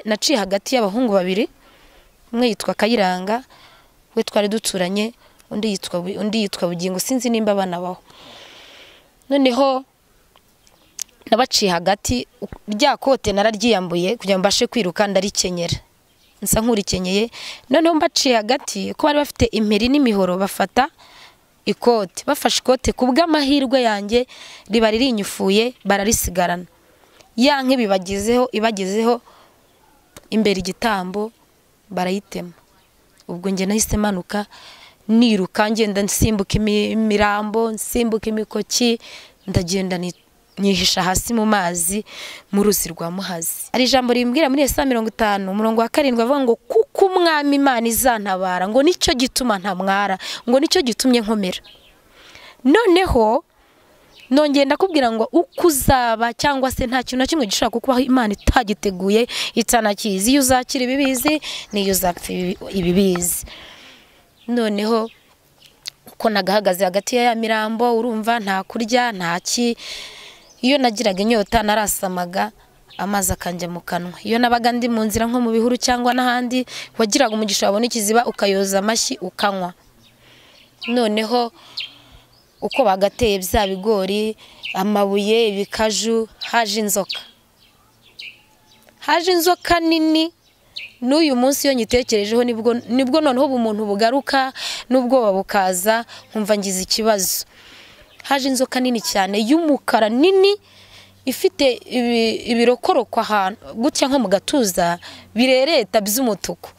naciye hagati y'abahungu babiri umwe yitwa kayiranga we twari duturanye undi yitwa undi yitwa bugingo sinzi nimba banabaho noneho nabaciye hagati rya kote nararyiyambuye kugira ngo mbashe kwiruka ndarikenyera nsa nk'urikenyeye noneho mbaciye hagati ko bari bafite imperi n'imihoro bafata ikote bafashe ikote ku bw'amahirwe yanjye riba ririnyufuye bararisigarana ya nk'ibibagezeho ibagezeho imbere igitambo barayitema ubwo njye nahise manuka niruka ngenda nsimbuka imirambo nsimbuka imikoki ndagenda nyihisha hasi mu mazi mu ruzi rwa muhazi hari ijambo rimbwira muri saa mirongo itanu umurongo wa karindwi avuga ngo kuko umwami imana izantabara ngo nicyo gituma ntamwara ngo nicyo gitumye nkomera noneho nongera ndakubwira ngo uko uzaba cyangwa se nta kintu na kimwe gishobora kukubaho imana itagiteguye itanakizi iyo uzakira ibibizi n'iyo uzapfa ibibizi noneho uko nagahagaze hagati ya mirambo urumva nta kurya nta ki iyo nagiraga inyota narasamaga amazi akanjya mu kanwa iyo nabaga ndi mu nzira nko mu bihuru cyangwa n'ahandi wagiraga umugisha wabona ikiziba ukayoza amashyi ukanywa noneho uko bagateye bya bigori amabuye ibikaju haje inzoka haje inzoka nini n'uyu munsi iyo nyitekerejeho nibwo noneho ubumuntu bugaruka n'ubwoba bukaza nkumva ngize ikibazo haje inzoka nini cyane y'umukara nini ifite ibirokoroko ahantu gutya nko mu gatuza birereta by'umutuku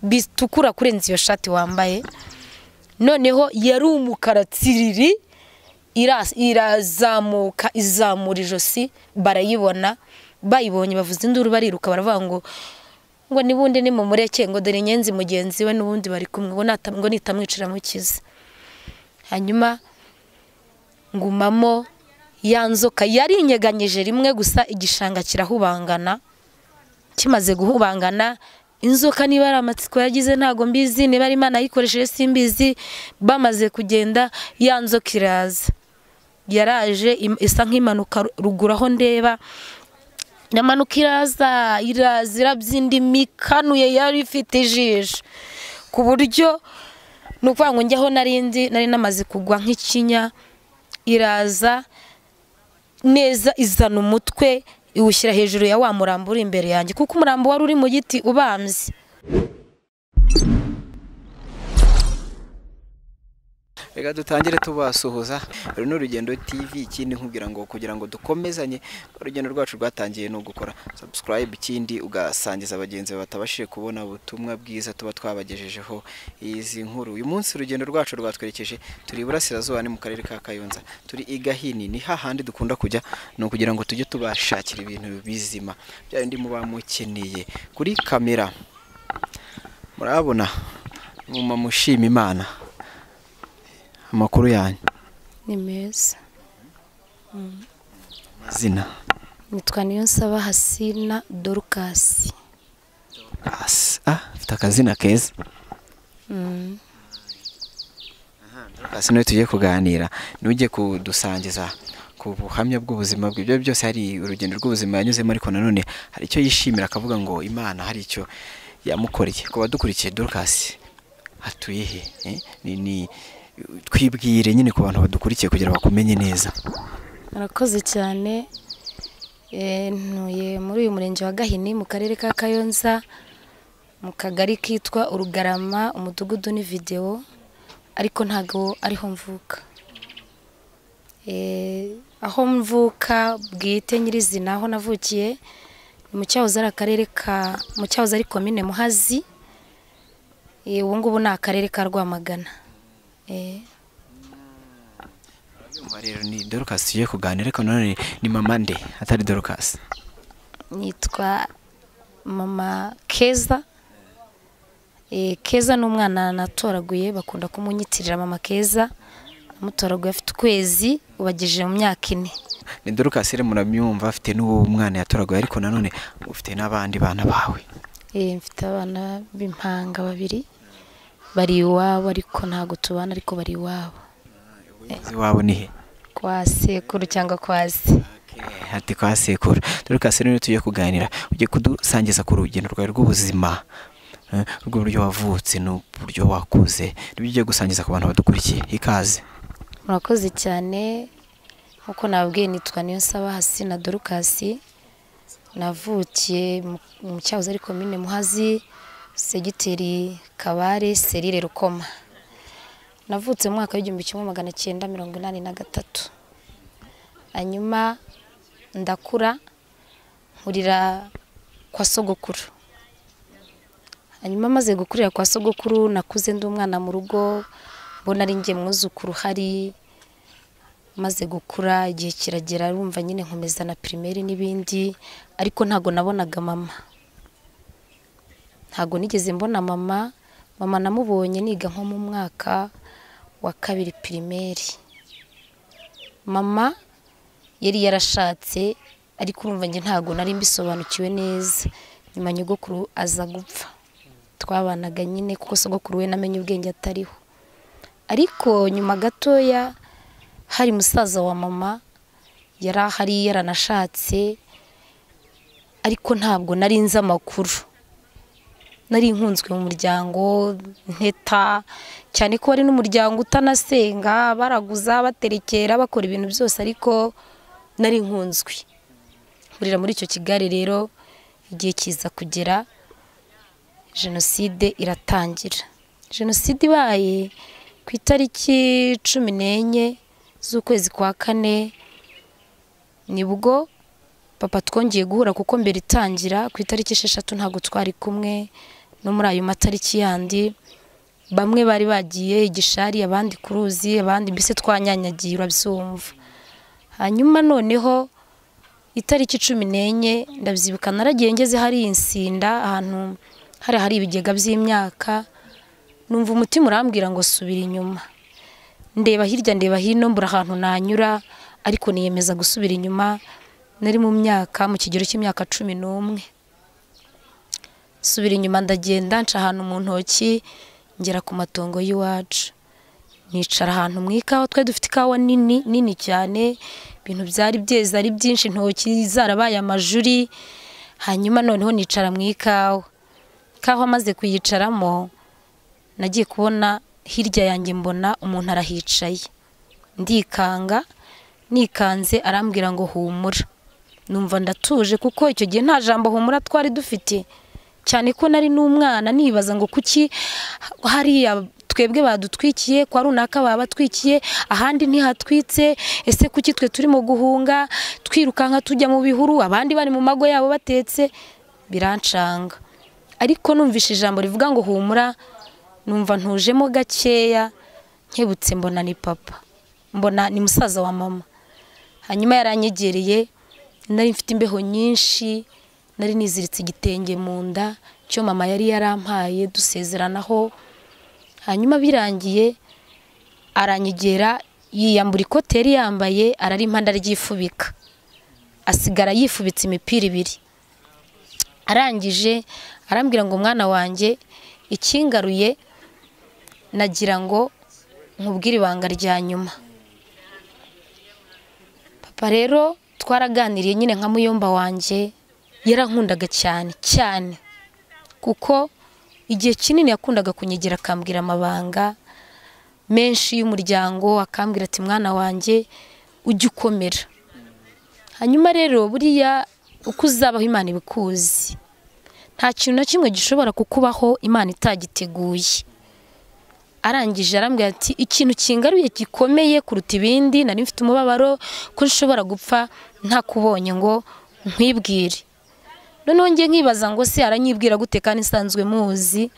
bitukura kurenza iyo shati wambaye noneho yari umukara tsiriri irazamuka izamura ijosi barayibona bayibonye bavuze induru bariruka baravuga ngo ngo nibundi ni mu mureke ngo dore inyenzi mugenzi we n'ubundi bari kumwe ngo nitamwicira mukiza hanyuma ngumamo ya nzoka yari inyeganyije rimwe gusa igishanga kirahubangana kimaze guhubangana inzoka niba ari amatsiko yagize ntabwo mbizi niba ari imana yayikoresheje simbizi bamaze kugenda ya nzoka iraza yaraje isa nk'impanuka ruguru aho ndeba iramanuka iraza iraza irabyinda imikanuye yari ifite ijisho ku buryo ni ukuvuga ngo njye aho narindi nari namaze kugwa nk'ikinya iraza neza izana umutwe iwushyira hejuru ya wa murambo uri imbere yanjye kuko umurambo wari uri mu giti ubambye reka dutangire tubasuhuza runo rugendo tv ikindi nkubwira ngo kugira ngo dukomezanye urugendo rwacu rwatangiye ni ugukora sabusikarayibu ikindi ugasangiza abagenzi batabashije kubona ubutumwa bwiza tuba twabagejejeho izi nkuru uyu munsi urugendo rwacu rwatwerekeje turi iburasirazuba ni mu karere ka kayonza turi i gahini ni hahandi dukunda kujya ni ukugira ngo tujye tubashakira ibintu bizima bya bindi muba mukeneye kuri kamera murabona umumama ushima imana amakuru yanyu ni meza amazina nitwa niyonsaba hasina dorukasi dorukasi ah afite akazina keza dorukasi niwe tugiye kuganira niwe ugiye kudusangiza ku buhamya bw'ubuzima bwe ibyo byose hari urugendo rw'ubuzima yanyuzemo ariko nanone hari icyo yishimira akavuga ngo imana hari icyo yamukoreye ku badukurikiye dorukasi hatuye he ni twibwire nyine ku bantu badukurikiye kugira bakumenye neza murakoze cyane ntuye muri uyu murenge wa gahini mu karere ka kayonza mu kagari kitwa urugarama umudugudu ni videwo ariko ntabwo ariho mvuka aho mvuka bwite nyirizina aho navukiye ni mu cyahoze ari akarere ka mu cyahoze ari komine muhazi ubu ngubu ni akarere ka rwamagana rero ni dorukasi tugiye kuganira ariko nanone ni mama nde atari dorukasi nitwa mama keza keza ni umwana natoraguye bakunda kumunyitirira mama keza amutoraguye afite ukwezi ubagejeje mu myaka ine ni dorukasi rero muramyumva afite n'uwo mwana yatoraguye ariko nanone ufite n'abandi bana bawe mfite abana b'impanga babiri bari iwabo ariko ntabwo tubana ariko bari iwabo iwabo ni he kwa sekuru cyangwa kwa se ati kwa sekuru dore ka sekuru niyo tugiye kuganira ugiye kudusangiza ku rugendo rwawe rw'ubuzima eh, rw'uburyo wavutse n'uburyo wakuze nibyo ugiye gusangiza ku bantu badukurikiye ikaze murakoze cyane nk'uko nababwiye nitwa niyo nsaba hasina dorukasi navukiye mu- mu cyahoze ari komine muhazi segiteri kabare serire rukoma navutse mu mwaka w'igihumbi kimwe magana cyenda mirongo inani na gatatu hanyuma ndakura nkurira kwa sogokuru hanyuma maze gukurira kwa sogokuru nakuze ndi umwana mu rugo mbona ari njye mwuzukuru uhari maze gukura igihe kiragera rumva nyine nkomeza na pirimeri n'ibindi ariko ntago nabonaga mama ntago nigeze mbona mama mama namubonye niga nko mu mwaka wa kabiri pirimeri mama yari yarashatse ariko urumva njye ntago nari mbisobanukiwe neza nyuma nyogokuru aza gupfa twabanaga nyine kuko sogokuru we namenye ubwenge atariho ariko nyuma gatoya hari musaza wa mama yari ahari yaranashatse ariko ntabwo nari nzi amakuru nari nkunzwe mu muryango nteta cyane ko wari n'umuryango utanasenga baraguza baterekera bakora ibintu byose ariko nari nkunzwe nkurira muri icyo kigali rero igihe kiza kugera jenoside iratangira jenoside ibaye ku itariki cumi n'enye z'ukwezi kwa kane nibwo papa twongeye guhura kuko mbere itangira ku itariki esheshatu ntabwo twari kumwe no muri ayo matariki yandi bamwe bari bagiye igishari abandi ku ruzi abandi mbese twanyanyagiye urabyumva hanyuma noneho itariki cumi n'enye ndabyibuka naragiye ngeze hari insinda ahantu hari hari ibigega by'imyaka numva umutima urambwira ngo subira inyuma ndeba hirya ndeba hino mbura ahantu nanyura ariko niyemeza gusubira inyuma nari mu myaka mu kigero cy'imyaka cumi n'umwe subira inyuma ndagenda nca ahantu mu ntoki ngera ku matongo y'iwacu nicara ahantu mu ikawa twari dufite ikawa nini nini cyane ibintu byari byeze ari byinshi intoki zarabaye amajuri hanyuma noneho nicara mu ikawa ikawa maze kuyicaramo nagiye kubona hirya yanjye mbona umuntu arahicaye ndikanga nikanze arambwira ngo humura numva ndatuje kuko icyo gihe nta jambo humura twari dufite cyane ko nari n'umwana nibaza ngo kuki hariya twebwe badutwikiye kwa runaka baba batwikiye ahandi ntihatwitse ese kuki twe turimo guhunga twirukanka tujya mu bihuru abandi bari mu mago yabo batetse birancanga ariko numvise ijambo rivuga ngo humura numva ntujemo gakeya nkebutse mbona ni papa mbona ni musaza wa mama hanyuma yaranyegereye nari mfite imbeho nyinshi nari niziritse igitenge mu nda cyo mama yari yarampaye dusezeranaho hanyuma birangiye aranyegera yiyambura ikote yari yambaye ararimpanda aryifubika asigara yifubitse imipira ibiri arangije arambwira ngo mwana wanjye ikingaruye nagira ngo nkubwire ibanga rya nyuma papa rero twaraganiriye nyine nka muyomba wanjye yarankundaga cyane cyane kuko igihe kinini yakundaga kunyegera akambwira amabanga menshi y'umuryango akambwira ati mwana wanjye ujye ukomera hanyuma rero buriya uko uzabaho imana ibikuzi nta kintu na kimwe gishobora kukubaho imana itagiteguye arangije arambwira ati ikintu kingaruye gikomeye kuruta ibindi nari mfite umubabaro ko nshobora gupfa ntakubonye ngo nkwibwire noneho njye nkibaza ngo se aranyibwira gute kandi nsanzwe muzi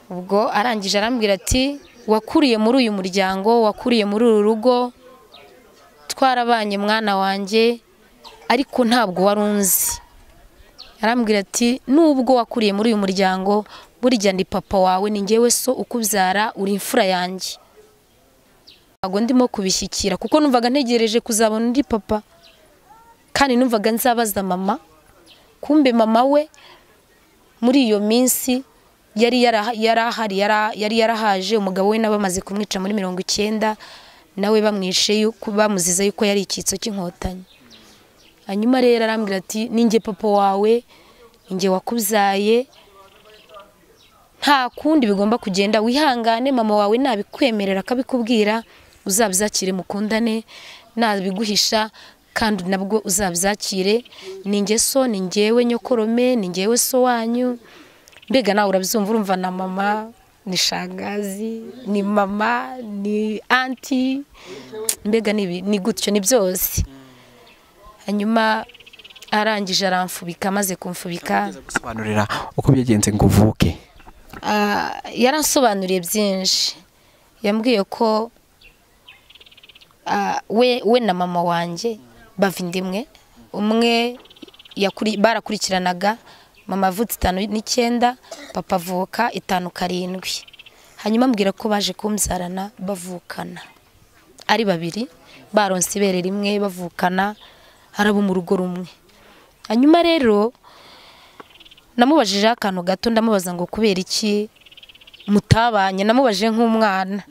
ubwo arangije arambwira ati wakuriye muri uyu muryango wakuriye muri uru rugo twarabanye mwana wanjye ariko ntabwo wari unzi arambwira ati nubwo wakuriye muri uyu muryango burya ndi papa wawe ni ngewe so ukubyara uri imfura yanjye ntabwo ndimo kubishyikira kuko numvaga ntegereje kuzabona undi papa kandi numvaga nzabaza mama kumbe mama we muri iyo minsi yari yara- yari ahari yara- yari yarahaje umugabo we nabo bamaze kumwica muri mirongo icyenda nawe bamwishe yuko bamuziza yuko yari icyitso cy'inkotanyi hanyuma rero arambwira ati ninjye papa wawe ninjye wakubyaye nta kundi bigomba kugenda wihangane mama wawe nabikwemerera akabikubwira uzabyakire mukundane nabiguhisha kandi nabwo uzabyakire ni njye so ni njyewe nyokorome ni njyewe so wanyu mbega nawe urabyumva urumva na mama ni shangazi ni mama ni anti mbega ni ibi- ni gutyo ni byose hanyuma arangije aramfubika amaze kumfubika Gerageza gusobanurira uko byagenze ngo uvuke Ah, yaransobanuriye byinshi yambwiye ko ah, we we na mama wanjye bava inda imwe umwe yakuri- barakurikiranaga mama avutse itanu n'icyenda papa avuka itanu karindwi hanyuma ambwira ko baje kumbyarana bavukana ari babiri baronse ibere rimwe bavukana araba mu rugo rumwe hanyuma rero namubajijeho akantu gato ndamubaza ngo kubera iki mutabanye namubajije nk'umwana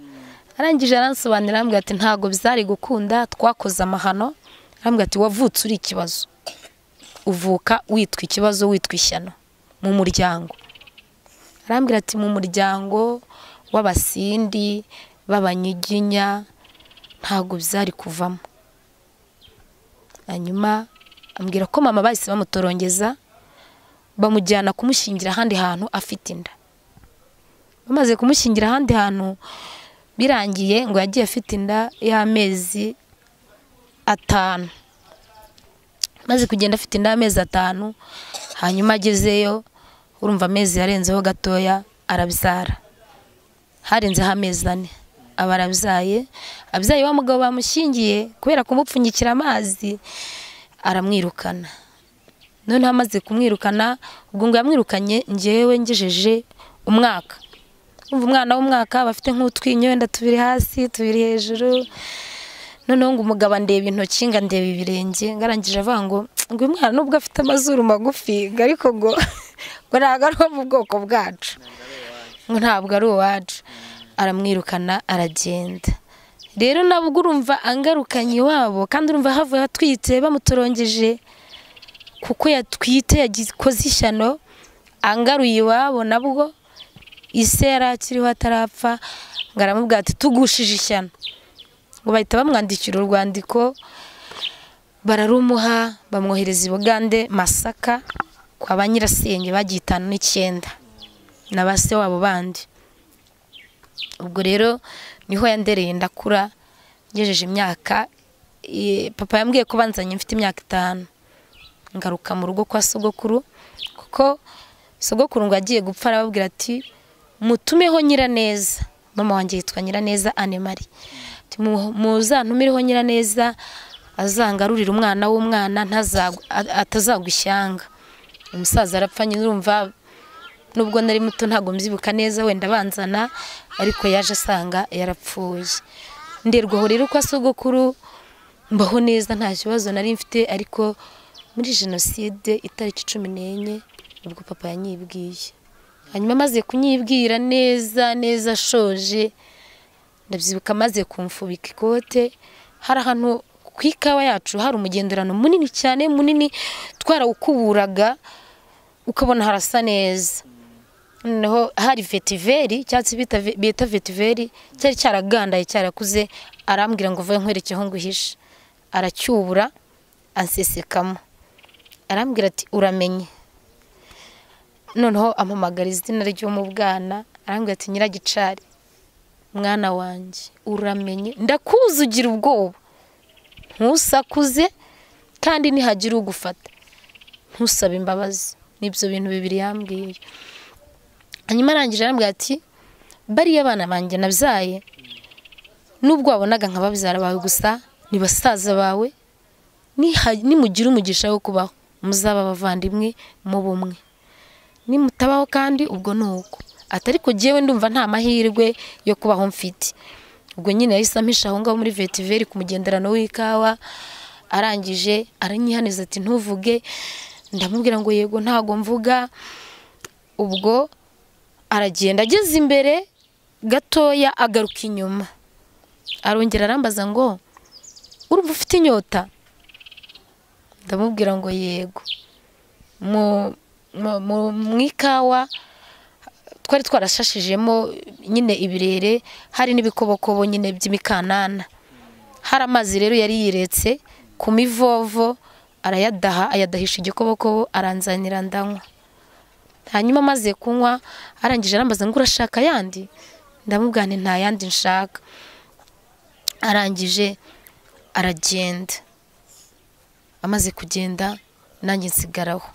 arangije aransobanurira arambwira ati ntabwo byari gukunda twakoze amahano arambwira ati wavutse uri ikibazo uvuka witwa ikibazo witwa ishyano mu muryango arambwira ati mu muryango w'abasindi b'abanyiginya ntabwo byari kuvamo hanyuma ambwira ko mama bahise bamutorongeza bamujyana kumushingira ahandi hantu afite inda bamaze kumushingira ahandi hantu birangiye ngo yagiye afite inda y'amezi atanu maze kugenda afite inda y'amezi atanu hanyuma agezeyo urumva amezi yarenzeho gatoya arabyara harenzeho amezi ane aba arabyaye abyaye wa mugabo bamushingiye kubera kumupfunyikira amazi aramwirukana noneho amaze kumwirukana ubwo ngo yamwirukanye ngewe ngejeje umwaka umva umwana w'umwaka bafite nk'utwinyo wenda tubiri hasi tubiri hejuru noneho ngo umugabo andeba intoki ngo andeba ibirenge ngo arangije avuga ngo ngo uyu mwana nubwo afite amazuru magufi ngo ariko ngo ngo ntabwo ari uwo mu bwoko bwacu ngo ntabwo ari uwacu aramwirukana aragenda rero nabwo urumva angarukanye iwabo kandi urumva havuye atwite bamutorongeje kuko yatwite yakoze ishyano angaruye iwabo nabwo ise yari akiriho atarapfa ngo aramubwira ati tugushije ishyano ngo bahita bamwandikira urwandiko bararumuha bamwohereza i bugande masaka kwa ba nyirasenge bagiye itanu n'icyenda na ba se wabo bandi ubwo rero niho yandereye ndakura ngejeje imyaka eh, papa yambwiye ko banzanye mfite imyaka itanu ngaruka mu rugo kwa sogokuru kuko sogokuru ngo agiye gupfa arababwira ati mutumeho nyiraneza mama wanjye yitwa nyiraneza anemari muzantumireho nyiraneza azangarurire umwana w'umwana ntazagwa- a- atazagwa ishyanga umusaza arapfa nyine urumva nubwo nari muto ntabwo mbyibuka neza wenda banzana ariko yaje asanga yarapfuye nderwaho rero kwa sogokuru mbaho neza nta kibazo nari mfite ariko muri jenoside itariki cumi n'enye ubwo papa yanyibwiye hanyuma amaze kunyibwira neza neza ashoje ndabyibuka amaze kumfubika ikote hari ahantu ku ikawa yacu hari umugenderano munini cyane munini twarawukuburaga ukabona harasa neza noneho hari vetiveri cyatsi bita ve- bita vetiveri cyari cyaragandaye cyarakuze arambwira ngo vuba nkwerekeho ngo uhishe aracyubura ansesekamo arambwira ati uramenye noneho ampamagara izina ryo mu bwana arambwira ati nyiragicari mwana wanjye uramenye ndakuzi ugira ubwoba ntusakuze kandi nihagira ugufata ntusabe imbabazi n'ibyo bintu bibiri yambwiye hanyuma arangije arambwira ati bariya abana banjye nabyaye nubwo wabonaga nka babyara bawe gusa ni basaza bawe niha- nimugira umugisha wo kubaho muzaba abavandimwe mu bumwe nimutabaho kandi ubwo ni uko atari ko jyewe ndumva nta mahirwe yo kubaho mfite ubwo nyine yahise ampisha aho ngaho muri vetiveri ku mugenderano w'ikawa arangije aranyihaniza ati ntuvuge ndamubwira ngo yego ntabwo mvuga ubwo aragenda ageze imbere gatoya agaruka inyuma arongera arambaza ngo urumva ufite inyota ndamubwira ngo yego mu- mu- mu- mu ikawa twari twarashashijemo nyine ibirere hari n'ibikobokobo nyine by'imikanana hari amazi rero yari yiretse ku mivovo arayadaha ayadahisha igikobokobo aranzanira ndanywa hanyuma amaze kunywa arangije arambaza ngo urashaka ayandi ndamubwira nti nta yandi nshaka arangije aragenda amaze kugenda nanjye nsigaraho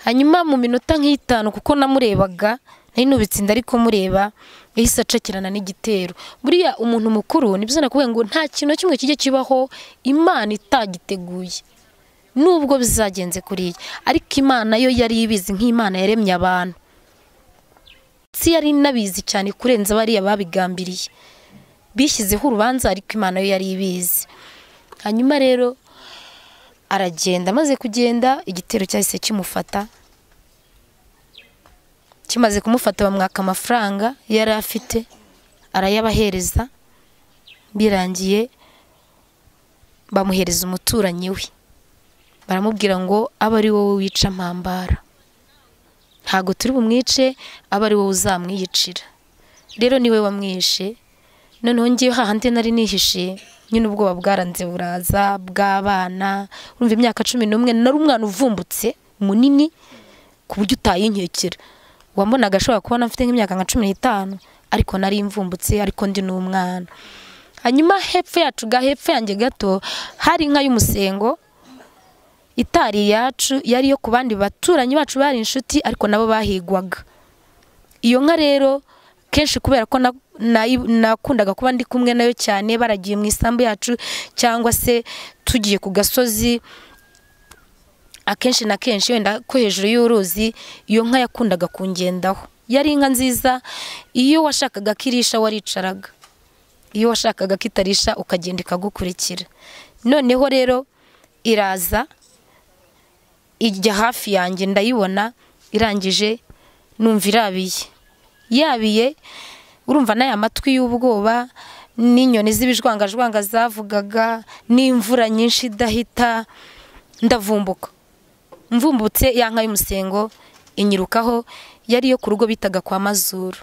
hanyuma mu minota nk'itanu kuko namurebaga nari nubitse inda ariko mureba yahise acakirana n'igitero buriya umuntu mukuru nibyo nakubwiye ngo nta kintu na kimwe kijya kibaho imana itagiteguye nubwo bizagenze kuriya ariko imana yo yari ibizi nk'imana yaremye abantu si yari inabizi cyane kurenza bariya babigambiriye bishyizeho urubanza ariko imana yo yari ibizi hanyuma rero aragenda amaze kugenda igitero cyahise kimufata kimaze kumufata bamwaka amafaranga yari afite arayabahereza birangiye bamuhereza umuturanyi we baramubwira ngo abe ari wowe wica mpambara ntabwo turi bumwice abe ari wowe uzamwiyicira rero niwe wamwishe noneho ngewe hahandi nari nihishe nyine ubwoba bwaranze buraza bw'abana urumva imyaka cumi n'umwe nari umwana uvumbutse munini ku buryo utayinkekera wambonaga ashobora kubona mfite nk'imyaka nka cumi n'itanu ariko nari mvumbutse ariko ndi n'umwana hanyuma hepfo yacu ga hepfo yanjye gato hari inka y'umusengo itari iyacu yari iyo ku bandi baturanyi bacu bari inshuti ariko nabo bahigwaga iyo nka rero kenshi kubera ko na- nayi- nakundaga kuba ndi kumwe nayo cyane baragiye mu isambu yacu cyangwa se tugiye ku gasozi akenshi na kenshi wenda ko hejuru y'uruzi iyo nka yakundaga kungendaho yari inka nziza iyo washakaga ko irisha waricaraga iyo washakaga ko itarisha ukagenda ikagukurikira noneho rero iraza ijya hafi yanjye ndayibona irangije numva irabiye yabiye urumva n'aya matwi y'ubwoba n'inyoni z'ibijwangajwanga zavugaga n'imvura nyinshi idahita ndavumbuka mvumbutse ya nka y'umusengo inyirukaho yari iyo ku rugo bitaga kwa mazuru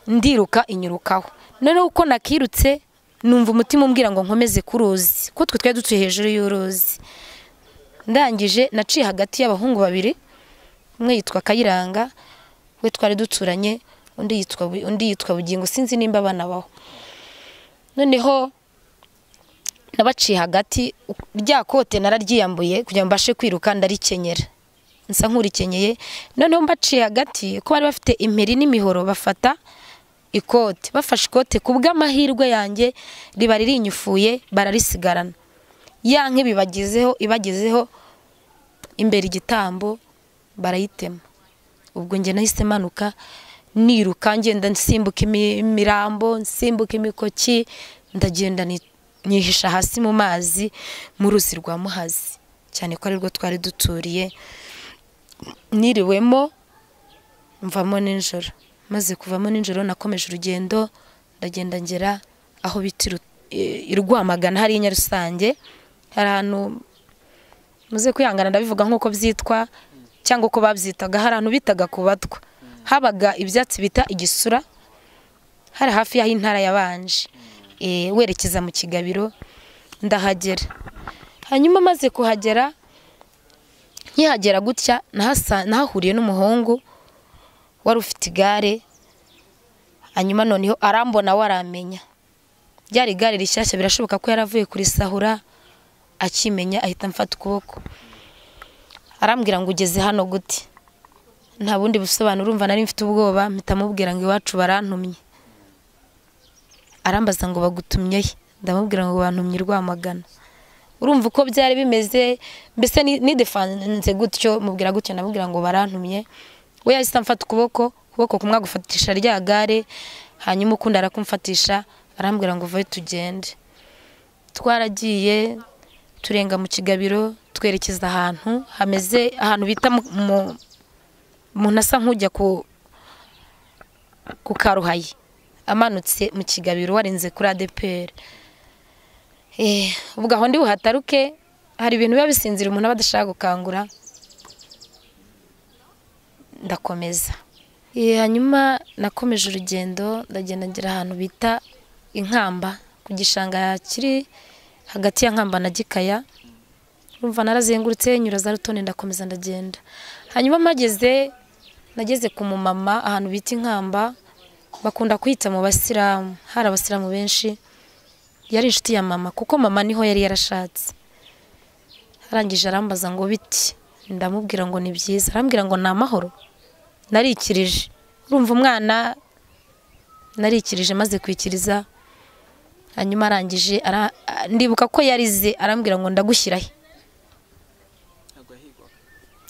ndiruka inyirukaho noneho uko nakirutse numva umutima umbwira ngo nkomeze ku ruzi ko twe twari dutuye hejuru y'uruzi ndangije naciye hagati y'abahungu babiri umwe yitwa kayiranga we twari duturanye undi yitwa Bu- undi yitwa bugingo sinzi nimba abana baho noneho nabaciye hagati u- rya kote nararyiyambuye kugira ngo mbashe kwiruka ndarikenyera nsa nk'urikenyeye noneho mbaciye hagati ko bari bafite imperi n'imihoro bafata ikote bafashe ikote ku bw'amahirwe yanjye riba ririnyufuye bararisigarana ya nk'ibibagezeho ibagezeho imbere igitambo barayitema ubwo njye nahise manuka niruka ngenda nsimbuka imi- imirambo nsimbuka imikoki ndagenda ni- nihisha hasi mu mazi mu ruzi rwa muhazi cyane ko ari rwo twari duturiye niriwemo mvamo nijoro maze kuvamo nijoro nakomeje urugendo ndagenda ngera aho bita Iru- i- i Rwamagana hari Nyarusange hari ahantu muze kwihangana ndabivuga nk'uko byitwa cyangwa uko babyitaga hari ahantu bitaga ku batwa habaga ibyatsi bita igisura hari hafi y'aho intara yabanje Eh, werekeza mu kigabiro ndahagera hanyuma maze kuhagera nkihagera gutya nahasa- nahahuriye n'umuhungu wari ufite igare hanyuma noneho arambona waramenya ryari igare rishyashya birashoboka ko yaravuye kurisahura akimenya ahita amfata ukuboko arambwira ngo ugeze hano gute nta bundi busobanuro urumva nari mfite ubwoba mpita mubwira ngo iwacu barantumye arambaza ngo bagutumye he ndamubwira ngo bantumye i rwamagana urumva uko byari bimeze mbese ni- nidefanze gutyo mubwira gutyo ndamubwira ngo barantumye we yahise amfata ukuboko ukuboko kumwe agufatisha rya gare hanyuma ukundi arakumfatisha arambwira ngo vayo tugende twaragiye turenga mu kigabiro twerekeza ahantu hameze ahantu bita mu- mu- umuntu asa nk'ujya ku ku karuhaye amanutse mu kigabiro warenze kuri adeperi ubwo aho ndi buhataruke hari ibintu biba bisinzira umuntu aba adashaka gukangura ndakomeza Eh, hanyuma nakomeje urugendo ndagenda ngera ahantu bita inkamba ku gishanga kiri hagati ya nkamba na gikaya urumva narazengurutse nyura za rutoni ndakomeza ndagenda hanyuma mpageze nageze ku mumama ahantu bita inkamba bakunda kwita mu basilamu hari abasilamu benshi yari inshuti ya mama kuko mama niho yari yarashatse arangije arambaza ngo biti ndamubwira ngo ni byiza arambwira ngo ni amahoro narikirije urumva umwana narikirije maze kwikiriza hanyuma arangije ara- ndibuka ko yarize arambwira ngo ndagushyirahe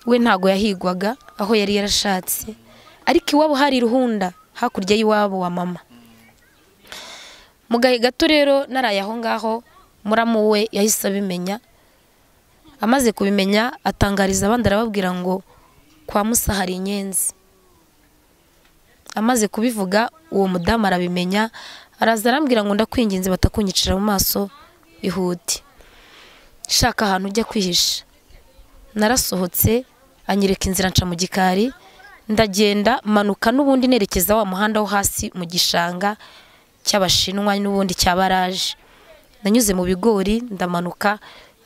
we ntago yahigwaga aho yari yarashatse ariko iwabo hari ruhunda hakurya y'iwabo wa mama mu gahe gato rero naraye aho ngaho muramu we yahise abimenya amaze kubimenya atangariza abandi arababwira ngo kwa musa hari inyenzi amaze kubivuga uwo mudamu arabimenya araza arambwira ngo ndakwinginze batakunyicira mu maso bihute shaka ahantu ujya kwihisha narasohotse anyereka inzira nca mu gikari ndagenda manuka n'ubundi nerekeza wa muhanda wo hasi mu gishanga cy'abashinwa n'ubundi cya baraje nanyuze mu bigori ndamanuka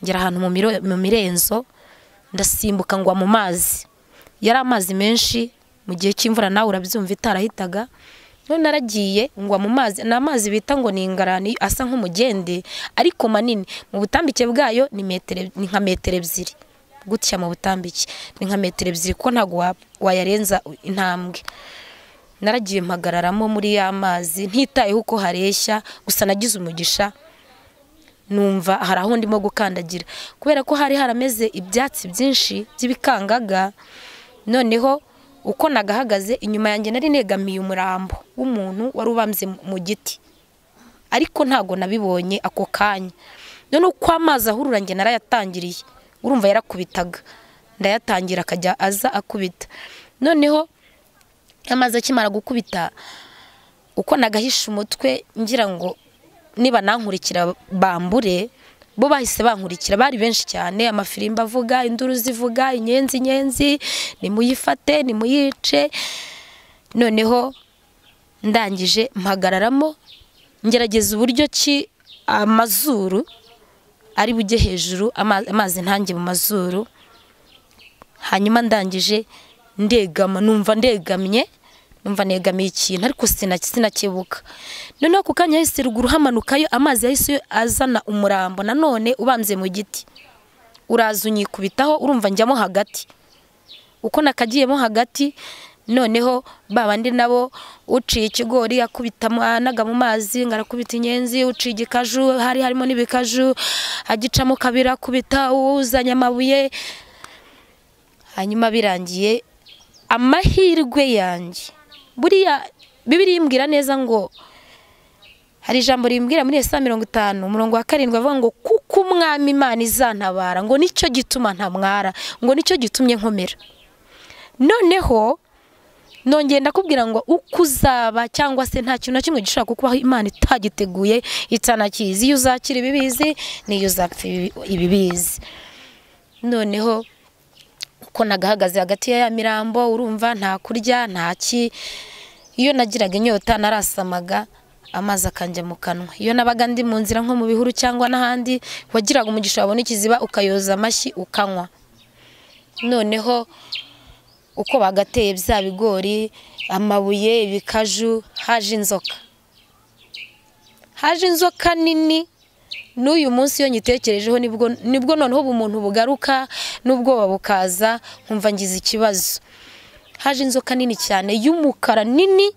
ngera ahantu mu miro- mu mirenzo ndasimbuka ngwa mu mazi yari amazi menshi mu gihe cy'imvura nawe urabyumva itarahitaga none naragiye ngwa mu mazi ni amazi bita ngo ni ingarani asa nk'umugende ariko manini mu butambike bwayo ni metero ni nka metero ebyiri gutya mu butambike ni nka metero ebyiri kuko ntabwo wa- wayarenza intambwe naragiye mpagararamo muri ya mazi ntitayeho uko hareshya gusa nagize umugisha numva hari aho ndimo gukandagira kubera ko hari harameze ibyatsi byinshi by'ibikangaga noneho uko nagahagaze inyuma yanjye nari negamiye umurambo w'umuntu wari ubambye mu giti ariko ntago nabibonye ako kanya noneho uko amazi ahurura njye narayatangiriye urumva yarakubitaga ndayatangira akajya aza akubita noneho amazi akimara gukubita uko nagahisha umutwe ngira ngo niba nankurikira bambure bo bahise bankurikira bari benshi cyane amafirimba avuga induru zivuga inyenzi inyenzi nimuyifate nimuyice noneho ndangije mpagararamo ngerageza uburyo ki amazuru ari bujye hejuru ama- amazi ntange mu mazuru hanyuma ndangije ndegama numva ndegamye numva negamiye ikintu ariko sina- sinakebuka noneho ako kanya yahise ruguru hamanukayo amazi yahise azana umurambo nanone ubambye mu giti uraza unyikubitaho urumva njyamo hagati uko nakagiyemo hagati noneho babandi nabo uciye ikigori akubita mu- anaga mu mazi ngo arakubita inyenzi uciye igikaju hari harimo n'ibikaju agicamo kabiri akubita uzanye amabuye hanyuma birangiye amahirwe yanjye buriya bibiri yimbwira neza ngo hari ijambo rimbwira muri saa mirongo itanu umurongo wa karindwi avuga ngo kuko umwami imana izantabara ngo nicyo gituma ntamwara ngo nicyo gitumye nkomera noneho nongeye ndakubwira ngo uko uzaba cyangwa se nta kintu na kimwe gishobora kukubaho imana itagiteguye itanakizi iyo uzakira ibibizi n'iyo uzapfa ibi- ibibizi noneho uko nagahagaze hagati ya ya mirambo urumva nta kurya nta ki iyo nagiraga inyota narasamaga amazi akanjya mu kanwa iyo nabaga ndi mu nzira nko mu bihuru cyangwa n'ahandi wagiraga umugisha wabona ikiziba ukayoza amashyi ukanywa noneho uko bagateye bya bigori amabuye ibikaju haje inzoka haje inzoka nini n'uyu munsi iyo nyitekerejeho nibwo nibwo noneho ubumuntu bugaruka n'ubwoba bukaza nkumva ngize ikibazo haje inzoka nini cyane y'umukara nini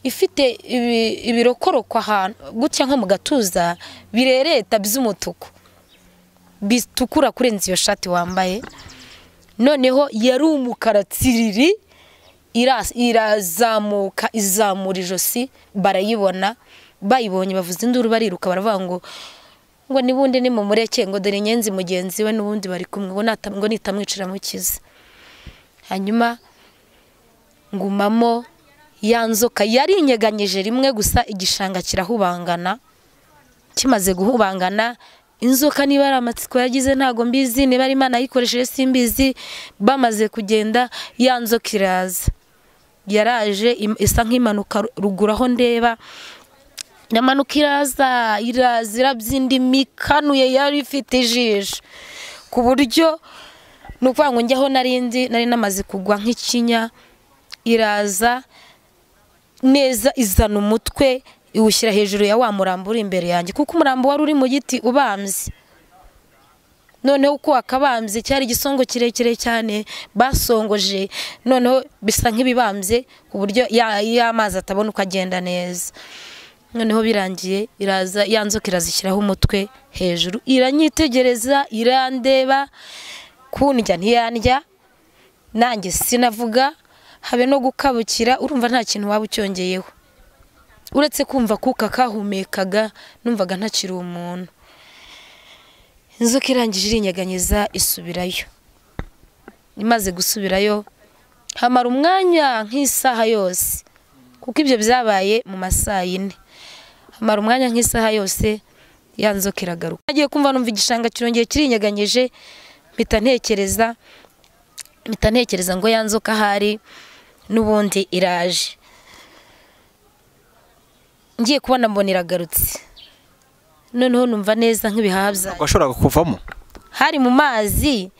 ifite ibi- ibirokoroko ahantu gutya nko mu gatuza birereta by'umutuku bitukura kurenza iyo shati wambaye noneho yari umukara tsiriri ira- irazamuka izamura ijosi barayibona bayibonye bavuza induru bariruka baravuga ngo ngo nibundi nimumureke ngo dore inyenzi mugenzi we n'ubundi bari kumwe ngo nata- ngo nitamwicira mukize hanyuma ngumamo ya nzoka yari inyeganyije rimwe gusa igishanga kirahubangana kimaze guhubangana inzoka niba ari amatsiko yagize ntabwo mbizi niba ari imana yayikoresheje simbizi bamaze kugenda ya nzoka iraza yaraje im- isa nk'imanuka ru- ruguru aho ndeba iramanuka iraza iraza irabyindima ikanuye yari ifite ijisho ku buryo ni ukuvuga ngo njyaho narindi nari namaze kugwa nk'ikinya iraza neza izana umutwe iwushyira hejuru ya wa murambo uri imbere yanjye kuko umurambo wari uri mu giti ubambye noneho uko wakabambye cyari igisongo kirekire cyane basongoje noneho bisa nk'ibibambye ku buryo ya- y'amazi atabona uko agenda neza noneho birangiye iraza ya nzoka irazishyiraho umutwe hejuru iranyitegereza irandeba kundya ntiyandya nanjye sinavuga habe no gukabukira urumva nta kintu waba ucyongeyeho uretse kumva kuka kahumekaga numvaga ntakiri umuntu inzoka irangije irinyeganyeza isubirayo imaze gusubirayo hamara umwanya nk'isaha yose kuko ibyo byabaye mu masaa yine hamara umwanya nk'isaha yose ya nzoka iragaruka nagiye kumva numva igishanga kirongeye kirinyeganyije mpita ntekereza mpita ntekereza ngo ya nzoka ahari n'ubundi iraje ngiye kubona mbona iragarutse noneho numva neza nk'ibihaha byanjye washoboraga kuvamo hari mu mazi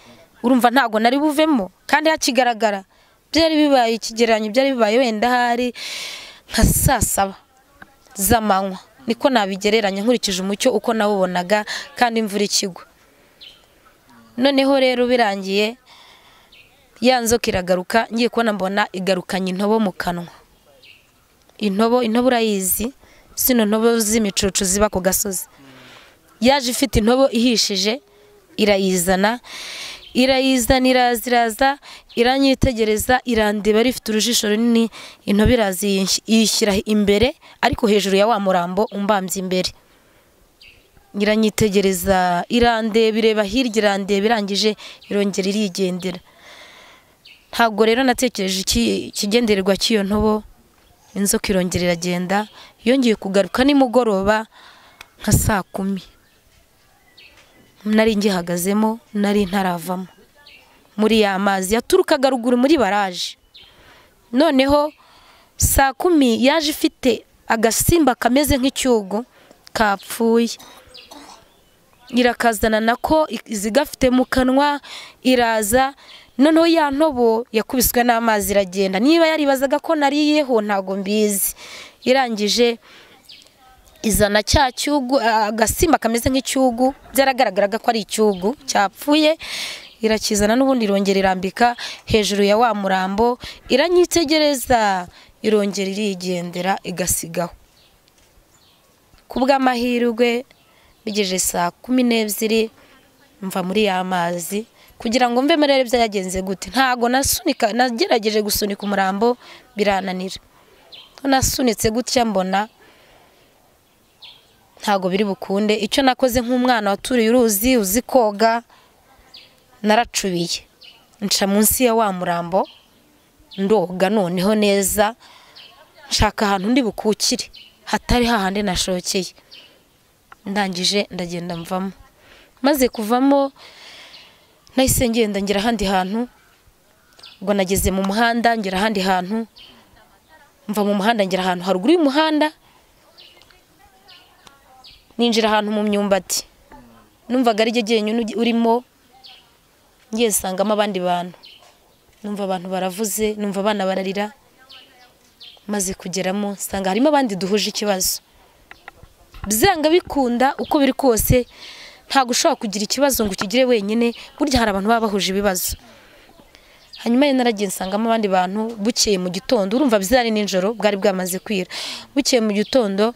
urumva ntabwo nari buvemo kandi hakigaragara byari bibaye ikigereranyo byari bibaye wenda hari nka saa saba z'amanywa niko nabigereranya nkurikije umucyo uko nawubonaga kandi imvura ikigwa noneho rero birangiye ya nzoka iragaruka ngiye kubona mbona igarukanye intobo mu kanwa intobo intobo urayizi zino ntobo z'imicucu ziba ku gasozi yaje ifite intobo ihishije irayizana irayizana iraza iraza iranyitegereza irandeba rifite urujisho runini intobo iraza iyinsh- iyishyira imbere ariko hejuru ya wa murambo umbambye imbere iranyitegereza irandeba ireba hirya irandeba irangije irongera irigendera ntabwo rero natekereje iki- ikigendererwa cy'iyo ntobo inzoka irongera iragenda yongeye kugaruka nimugoroba nka saa kumi nari ngihagazemo nari ntaravamo muri ya mazi yaturukaga ruguru muri baraje noneho saa kumi yaje ifite agasimba kameze nk'icyugu kapfuye irakazana nako i- izigafite mu kanwa iraza noneho ya ntobo yakubiswe n'amazi iragenda niba yaribazaga ko nariyeho ntago mbizi irangije izana cya cyugu a- agasimba kameze nk'icyugu byaragaragaraga ko ari icyugu cyapfuye irakizana n'ubundi irongera irambika hejuru ya wa murambo iranyitegereza irongera irigendera igasigaho ku bw'amahirwe bigejeje saa kumi n'ebyiri mva muri ya mazi kugira ngo mve murebe byagenze gute ntabwo nasunika nagerageje gusunika umurambo birananira Ko nasunitse gutya mbona ntabwo biri bukunde icyo nakoze nk'umwana waturiye uruzi uzi koga naracubiye nca munsi ya wa murambo ndoga noneho neza nshaka ahantu ndi bukukire hatari hahandi nashokeye ndangije ndagenda mvamo maze kuvamo nahise ngenda ngera ahandi hantu ubwo nageze mu muhanda ngera ahandi hantu mva mu muhanda ngera ahantu haruguru y'umuhanda ninjira ahantu mu myumbati numvaga ari jyenyine urimo ngiye nsangamo abandi bantu numva abantu baravuze numva abana bararira maze kugeramo nsanga harimo abandi duhuje ikibazo byanga bikunda uko biri kose ntabwo ushobora kugira ikibazo ngo ukigire wenyine burya hari abantu baba bahuje ibibazo hanyuma rero naragiye nsangamo abandi bantu bukeye mu gitondo urumva byari nijoro bwari bwamaze kwira bukeye mu gitondo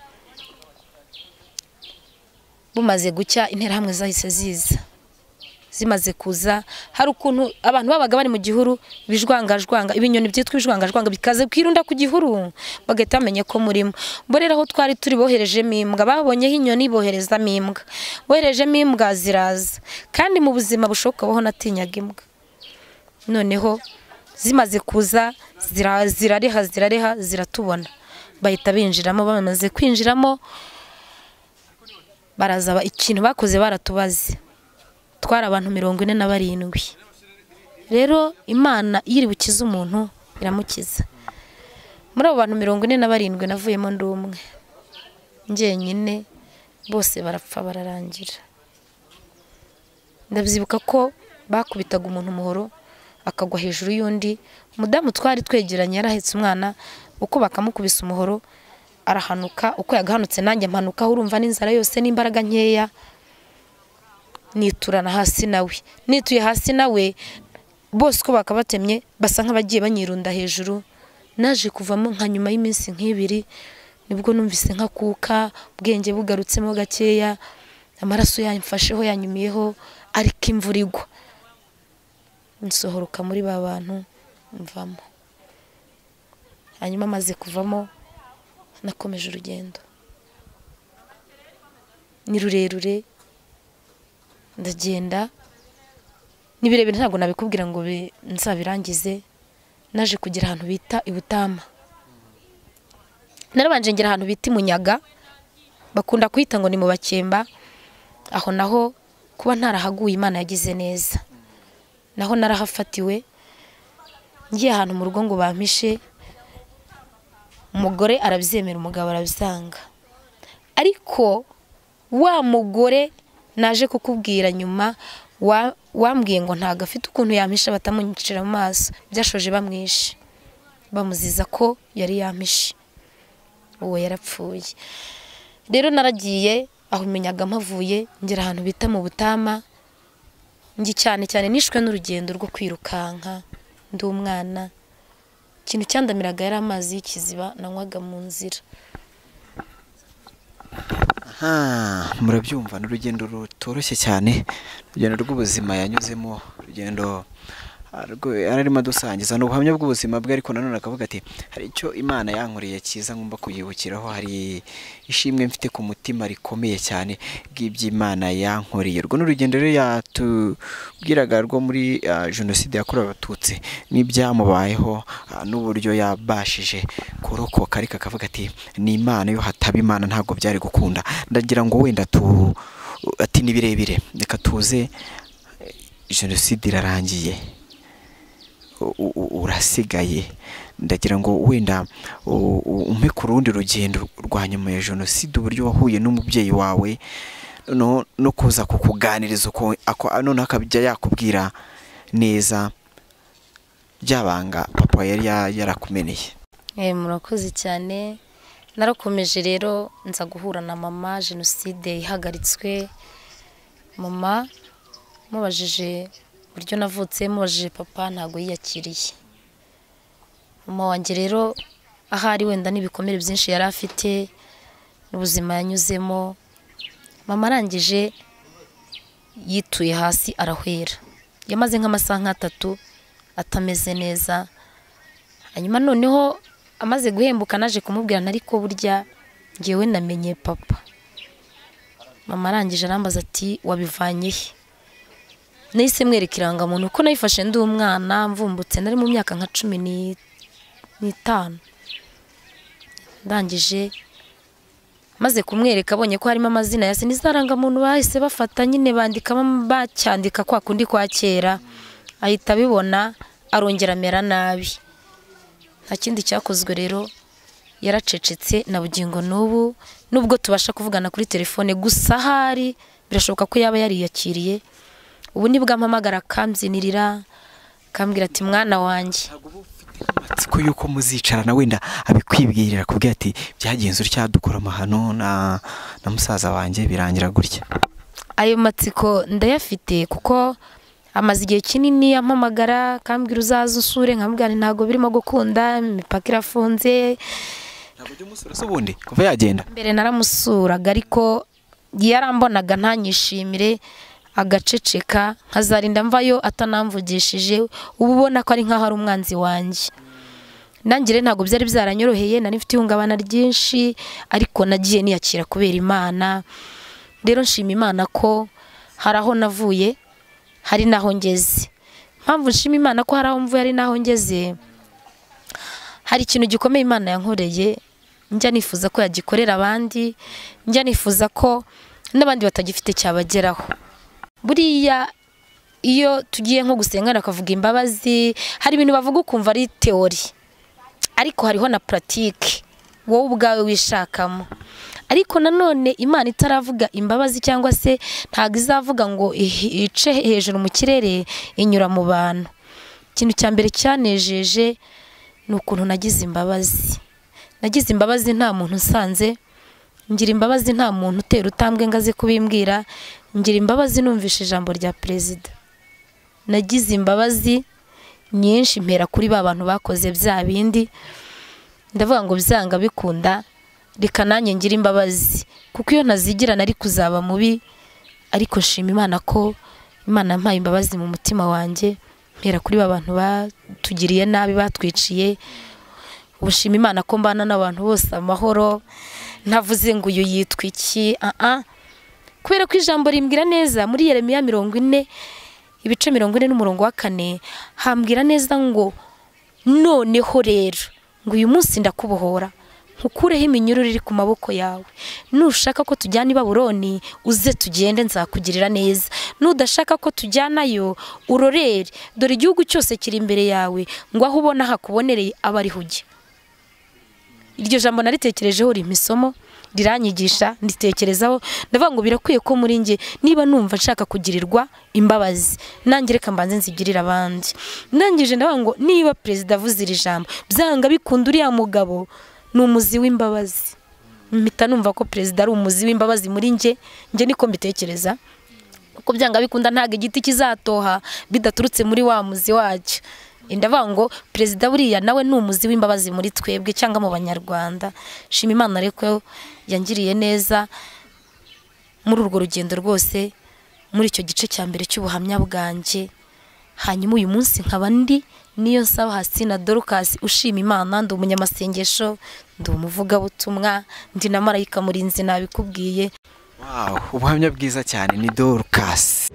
bumaze gucya interahamwe zahise ziza zimaze kuza hari ukuntu abantu babaga bari mu gihuru ibijwangajwanga ibinyoni byitwa ibijwangajwanga bikaze kwirunda ku gihuru bagahita bamenya ko murimo bo rero aho twari turi boherejemo imbwa babonyeho inyoni boherezamo imbwa boherejemo imbwa ziraza kandi mu buzima bushoboka baho natinyaga imbwa noneho zimaze kuza zira- zirareha zirareha ziratubona bahita binjiramo bamaze kwinjiramo baraza ba- ikintu bakoze baratubaze twari abantu mirongo ine na barindwi rero imana iyo iri bukize umuntu iramukiza muri abo bantu mirongo ine na barindwi navuyemo ndi umwe njyenyine bose barapfa bararangira ndabyibuka ko bakubitaga umuntu umuhoro akagwa hejuru y'undi umudamu twari twegeranye yarahetse umwana uko bakamukubisa umuhoro arahanuka uko yagahanutse nanjye mpanuka urumva n'inzara yose n'imbaraga nkeya niturana hasi nawe nituye hasi nawe bose uko bakabatemye basa nk'abagiye banyirunda hejuru naje kuvamo nka nyuma y'iminsi nk'ibiri nibwo numvise nka kuka ubwenge bugarutsemo gakeya amaraso yamfasheho yanyumiyeho ariko imvura igwa nsohoroka muri ba bantu mvamo hanyuma amaze kuvamo nakomeje urugendo ni rurerure ndagenda ni birebire ntabwo nabikubwira ngo bi- nzabirangize naje kugira ahantu bita i butama narabanje ngera ahantu bita i munyaga bakunda kuhita ngo ni mu bakemba aho naho kuba ntarahaguye imana yagize neza naho narahafatiwe ngiye ahantu mu rugo ngo bampishe umugore arabyemera umugabo arabisanga ariko wa mugore naje kukubwira nyuma wa- wambwiye ngo ntabwo afite ukuntu yampisha batamunyicira mu maso byashoje bamwishe bamuziza ko yari yampishe uwo yarapfuye rero naragiye aho imenyaga mpavuye ngera ahantu bita mu butama ngi cyane cyane nishwe n'urugendo rwo kwirukanka ndi umwana ikintu cyandamiraga yari amazi y'ikiziba nanywaga mu nzira Ah, murabyumva ni urugendo rutoroshye cyane urugendo rw'ubuzima yanyuzemo urugendo ah, rwo- yari arimo adusangiza ni ubuhamya bw'ubuzima bwe ariko nanone akavuga ati hari icyo imana yankoreye cyiza ngomba kuyibukiraho hari ishimwe mfite ku mutima rikomeye cyane ry'iby'imana yankoreye urwo ni urugendo rero yatubwiraga rwo muri ah, jenoside yakorewe abatutsi n'ibyamubayeho ah, n'uburyo yabashije kurokoka ariko akavuga ati ni imana iyo hataba imana ntabwo byari gukunda ndagira ngo wenda tu ati ni birebire reka tuze eh, jenoside irarangiye u- u- urasigaye ndagira ngo wenda u- u- umpe ku rundi rugendo rwa nyuma ya jenoside uburyo wahuye n'umubyeyi wawe no, no kuza kukuganiriza uko ako noneho akajya yakubwira neza byabanga papa yari ya- yarakumeneye Eh, murakoze cyane narakomeje rero nza guhura na mama jenoside ihagaritswe mama mubajije uburyo navutse mubajije papa ntabwo yiyakiriye mama wanjye rero ahari wenda n'ibikomere byinshi yari afite n'ubuzima yanyuzemo mama arangije yituye hasi arahwera yamaze nk'amasaha nk'atatu atameze neza hanyuma noneho amaze guhembuka naje kumubwira na ariko burya ngewe namenye papa mama arangije arambaza ati wabivanye he nahise mwereka irangamuntu ko nayifashe ndi umwana mvumbutse nari mu myaka nka cumi ni- n'itanu ndangije maze kumwereka abonye ko harimo amazina ya se n'izarangamuntu bahise bafata nyine bandika bacyandika kwa kundi kwa kera ahita abibona arongera amera nabi nta kindi cyakozwe rero yaracecetse na bugingo n'ubu nubwo tubasha kuvugana kuri telefone gusa ahari birashoboka ko yaba yariyakiriye ubu nibwo ampamagara akambyinnirira akambwira ati mwana wanjye amatsiko y'uko muzicarana wenda abikwibwirira akubwira ati byagenze utya dukora amahano na, na musaza wanjye birangira gutya ayo matsiko ndayafite kuko amaze igihe kinini ampamagara akambwira uzaza usure nkamubwira nti ntabwo birimo gukunda imipaka irafunze ntabwo ujya umusura se ubundi kuva yagenda mbere naramusuraga ariko yarambonaga ntanyishimire agaceceka nkazarinda mvayo atanamvugishije uba ubona ko ari nk'aho ari umwanzi wanjye nangire ntabwo byari byaranyoroheye nari mfite ihungabana ryinshi ariko nagiye niyakira kubera imana rero nshima imana ko hari aho navuye hari n'aho ngeze mpamvu nshima imana ko hari aho mvuye ari n'aho ngeze hari ikintu gikomeye imana yankoreye njya nifuza ko yagikorera abandi njya nifuza ko n'abandi batagifite cyabageraho buriya iyo tugiye nko gusenga bakavuga imbabazi hari ibintu bavuga ukumva ari teori ariko hariho na puratike wowe ubwawe wishakamo ariko nanone imana itaravuga imbabazi cyangwa se ntabwo izavuga ngo ihi- ice hejuru mu kirere inyura mu bantu ikintu cya mbere cyanejeje ni ukuntu nagize imbabazi nagize imbabazi nta muntu nsanze ngira imbabazi nta muntu utera utambwe ngo aze kubimbwira ngira imbabazi numvishe ijambo rya perezida nagize imbabazi nyinshi mpera kuri ba bantu bakoze bya bindi ndavuga ngo byanga bikunda reka nanjye ngira imbabazi kuko iyo ntazigira nari kuzaba mubi ariko nshima imana ko imana yampaye imbabazi mu mutima wanjye mpera kuri ba bantu batugiriye nabi batwiciye ubu nshima imana ko mbana n'abantu bose amahoro ntavuze ngo uyu yitwa iki aha kubera ko ijambo rimbwira neza muri yeremiya mirongo ine ibice mirongo ine n'umurongo wa kane hambwira neza ngo noneho rero ngo uyu munsi ndakubohora nkukureho iminyururu iri ku maboko yawe nushaka ko tujyana i baburoni uze tugende nzakugirira neza nudashaka ko tujyanayo urorere dore igihugu cyose kiri imbere yawe ngo aho ubona hakubonereye abe ariho ujya iryo jambo naritekerejeho rimpa isomo riranyigisha nditekerezaho ndavuga ngo birakwiye ko muri njye niba numva nshaka kugirirwa imbabazi nanjye reka mbanze nzigirire abandi ndangije ndavuga ngo niba perezida avuze iri jambo byanga bikunda uriya mugabo ni umuzi w'imbabazi mpita numva ko perezida ari umuzi w'imbabazi muri njye njye niko mbitekereza uko byanga bikunda ntabwo igiti kizatoha bidaturutse muri wa muzi wacyo ndavuga ngo perezida buriya nawe ni umuzi w'imbabazi muri twebwe cyangwa mu banyarwanda shima imana ariko yangiriye neza muri urwo rugendo rwose muri icyo gice cya mbere cy'ubuhamya bwanjye hanyuma uyu munsi nkaba ndi niyo nsaba hasi na dorukasi ushima imana ndi umunyamasengesho ndi umuvugabutumwa ndi na marayika murinzi nabikubwiye wawu ubuhamya bwiza cyane ni dorukasi